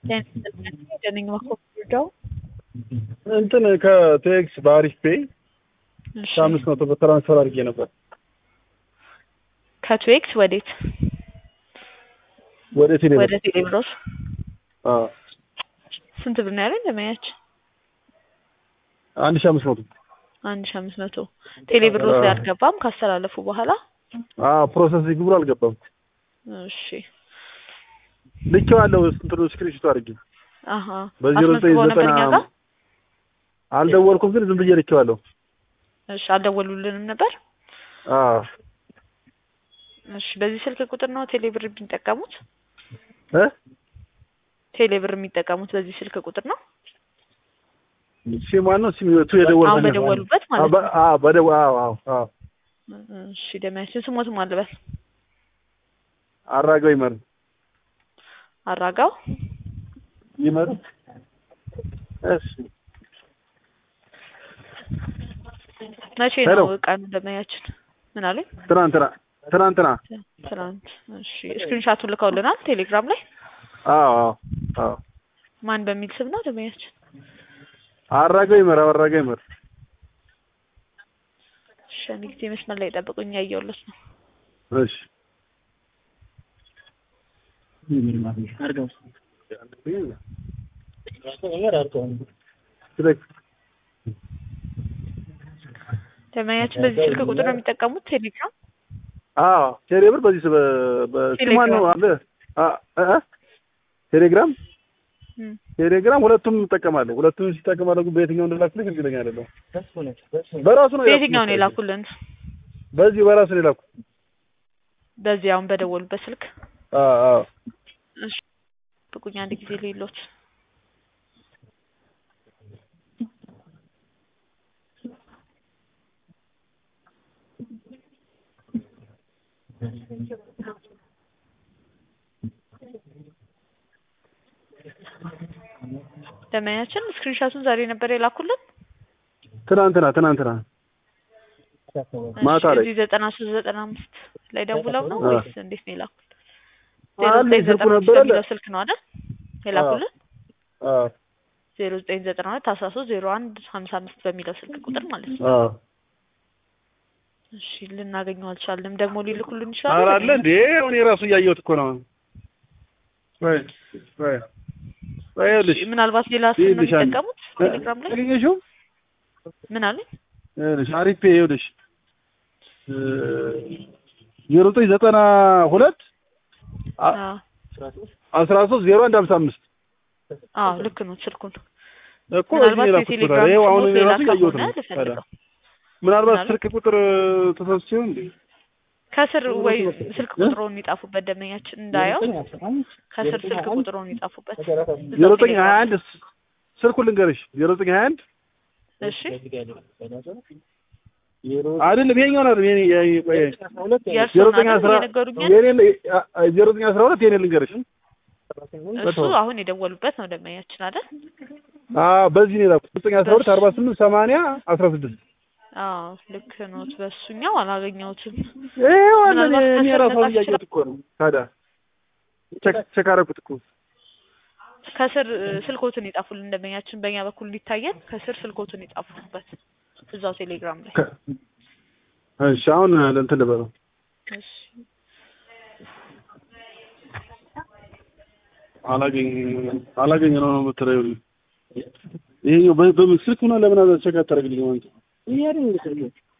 ደነኝ ማኮርዳው እንትን ከቴክስ በአሪፍ ፔይ ከአምስት መቶ ብር ትራንስፈር አድርጌ ነበር ከትዌክስ ወዴት ወደ ቴሌ ወደ ቴሌብሮስ አዎ ስንት ብር ነው ያለኝ ለማያች አንድ ሺህ አምስት መቶ አንድ ሺህ አምስት መቶ ቴሌብሮስ ላይ አልገባም ካስተላለፉ በኋላ አዎ ፕሮሰሲንግ ብሎ አልገባም እሺ ልኬዋለሁ እንትኑ ስክሪንሾት አድርጌ አሀ በዜሮ ዘጠኝ አስመዝግበው ነበር ዘጠና እኛ ጋር አልደወልኩም ግን ዝም ብዬ ልኬዋለሁ እሺ አልደወሉልንም ነበር አዎ እሺ በዚህ ስልክ ቁጥር ነው ቴሌብር የሚጠቀሙት እ ቴሌብር የሚጠቀሙት በዚህ ስልክ ቁጥር ነው ሲም ማነው ሲም ቱ የደወልኩት አሁን በደወሉበት ማለት ነው አዎ በደው አዎ አዎ አዎ እሺ ደማያችን ስሞትም አልበል አራጋው ይመር አራጋው ይመር እሺ መቼ ሄሎ። ነው ቀኑ ደማያችን ምን አሉኝ ትናንትና ትናንትና ትናንት እሺ ስክሪንሻቱን ልከውልናል ቴሌግራም ላይ አዎ አዎ አዎ ማን በሚል ስም ነው ደማያችን አራጋው ይመር አራጋው ይመር እሺ አንድ ጊዜ መስመር ላይ ጠብቁኝ ያየሁለት ነው እሺ ደማያችን በዚህ ስልክ ቁጥር ነው የሚጠቀሙት ቴሌግራም አዎ ቴሌብር በዚህ በ በሲማን ነው አለ አ- አ- ቴሌግራም እም። ቴሌግራም ሁለቱም እጠቀማለሁ። ሁለቱም ሲጠቀማለሁ ግን በየትኛው እንደላኩልኝ እርግጠኛ አይደለሁም። በራሱ ነው በየትኛው ነው የላኩት። የላኩልን በዚህ በራሱ ነው የላኩት። በዚህ አሁን በደወሉበት ስልክ አዎ አዎ እሺ ጥቁኝ አንድ ጊዜ ሌሎት ደመኛችን ስክሪንሻቱን ዛሬ ነበር የላኩልን ትናንትና ትናንትና ማታ ላይ እዚህ ዘጠና ሶስት ዘጠና አምስት ላይ ደውለው ነው አዎ። ወይስ እንዴት ነው የላኩልን? ዜሮ አለ ዘጠኝ ስልኩ ዘጠና አምስት ነበር አለ። በሚለው ስልክ ነው አይደል የላኩልን? አዎ ዜሮ ዘጠኝ ዘጠና ሁለት አስራ ሶስት ዜሮ አንድ ሀምሳ አምስት በሚለው ስልክ ቁጥር ማለት ነው። አዎ እሺ ልናገኘው አልቻልንም። ደግሞ ሊልኩልን ኧረ ይችላሉ? አለ እንዴ እኔ ራሱ እያየሁት እኮ ነው። ወይ ወይ ወይ ይኸውልሽ ምናልባት ሌላ ስም ነው ይኸውልሽ አንድ- የሚጠቀሙት ቴሌግራም ላይ አገኘሽው? ምን አሉኝ? ይኸውልሽ አሪፍ ፔ ይኸውልሽ እ ዜሮ ዘጠኝ ዘጠና ሁለት አ- አዎ አስራ ሶስት ዜሮ አንድ ሀምሳ አምስት አዎ ልክ ነው ስልኩን እኮ እዚህ ምናልባት የላኩት እኮ የቴሌግራም ታዲያ። ይኸው አሁን ስሙ እኔ ሌላ ራሱ እያየሁት ከሆነ ነው። ታዲያ ልፈልገው ምናልባት ምናልባት- ስልክ ቁጥር ተሳስቼ ይሆን እንዴ? ከስር ወይ ስልክ ቁጥሩን ይጻፉበት ደመኛችን እንዳየው ከስር ስልክ ቁጥሩን ይጻፉበት ዜሮ ዘጠኝ ሀያ አንድ ስልኩን ልንገርሽ ዜሮ ዘጠኝ ሀያ አንድ እሺ አይደለም ይሄኛው ነው የኔ የ- ቆይ ዜሮ የእርስዎን ዘጠኝ አይደል አስራ የነገሩኛል የኔ አ- አ- ዜሮ ዘጠኝ አስራ ሁለት የኔ ልንገርሽ እሱ አሁን የደወሉበት ነው ደመኛችን አይደል አዎ በዚህ ነው የላኩት ዘጠኝ አስራ ሁለት አርባ ስምንት ሰማንያ አስራ ስድስት አዎ ልክ ነው በሱኛው አላገኘሁትም ይኸው አለ እኔ ምናልባት እኔ ከስር ራሱ አሁን መጻፍ እያየሁት እኮ ነው ታዲያ ቼክ ቼክ አደረኩት እኮ ከስር እ, ስልኮትን ይጻፉልን ደመኛችን በእኛ በኩል እንዲታየን ከስር ስልኮትን ይጻፉበት እዛው ቴሌግራም ላይ ከ- እሺ አሁን እንትን ልበለው እሺ አላገኝ አላገኝ ነው ነው የምትለው ይሄኛው በ- በምን ስልክ ሆነ ለምን አዘ ቼክ አታደርግልኝ ማለት ነው